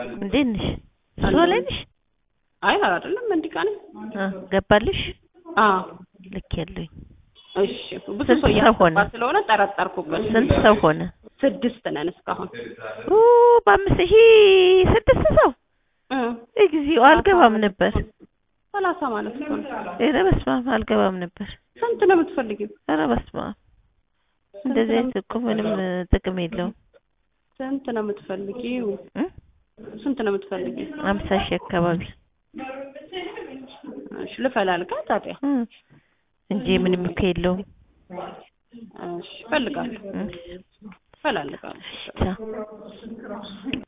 እንዴት ነሽ? ስራ ላይ ነሽ? አይ ኧረ አይደለም እንዲህ ቃል አ ገባልሽ? አዎ ልክ ያለኝ እሺ ብዙ ስንት ሰው ሰው እያስገባ ሆነ? ስለሆነ ጠረጠርኩበት ስንት ሰው ሆነ? ስድስት ነን እስካሁን ኡ በአምስት ሺህ ስድስት ሰው እ እግዚኦ አልገባም ነበር። ሰላሳ ማለት እኮ ነው ኧረ በስመ አብ አልገባም ነበር። ስንት ነው የምትፈልጊው ኧረ በስመ አብ እንደዚህ አይነት እኮ ምንም ጥቅም የለውም። ስንት ነው የምትፈልጊው እ ስንት ነው የምትፈልጊው አምሳ ሺህ አካባቢ እሺ ልፈላልጋ ታዲያ እ እንጂ ምንም እኮ የለውም። እሺ እፈልጋለሁ እ እፈላልጋለሁ ቻው